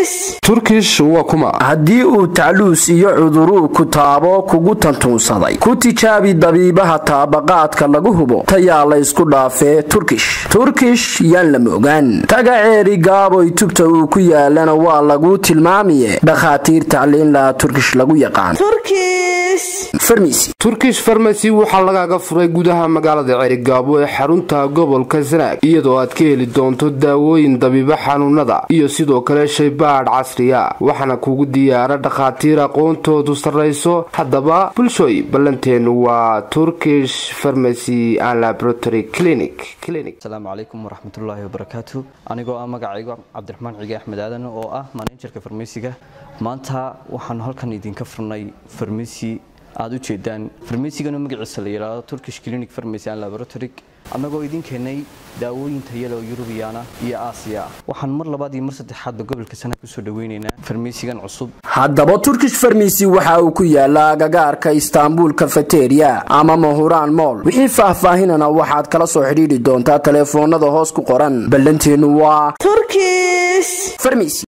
turkish waa kuma haddii uu tacluus iyo cuduruu ku taabo kugu tantuunsaday ku tijaabi dabiibaha taabaqaadka lagu hubo tayaa laysku dhaafee turkish turkish yaan la moogaan taga ceeri gaaboy tubta uu ku yaalana waa laguu tilmaamiye dhakhaatiir tacliin laha turkish lagu yaqaan turkish farmasy waxaa lagaaga furay gudaha magaalada ceerigaabo ee xarunta gobolka sanaag iyadoo aad ka heli doonto daawooyin dabiibo xanuunada iyo sidoo kale shaybaadh casriya waxaana kugu diyaara dhakhaatiir aqoontoodu sarrayso haddaba bulshooy ballanteennu waa turkish farmasy and laboratory clinic asalaamu calaykum waraxmatullaahi wabarakaatu anigoo ah magacayga cabdiraxmaan cige axmed aadan oo ah manejarka farmasiga maanta waxaanu halkan idinka furnay farmasi aada u jeedaan farmasigan magaciisa la yidhaahdo turkish clinic farmacy and laboratory annagoo idin keenay daawooyin tayalo yurubiyaana iyo aasiya ah waxaan mar labaad iyo mar saddexaadba gobolka sanaag kusoo dhaweynaynaa farmasigan cusub haddaba turkish farmasy waxa uu ku yaalaa agagaarka istaanbul kafeteria ama mahuraan mool wixii faahfaahinana waxaad kala soo xidhiidhi doontaa taleefoonada hoos ku qoran ballanteennu waa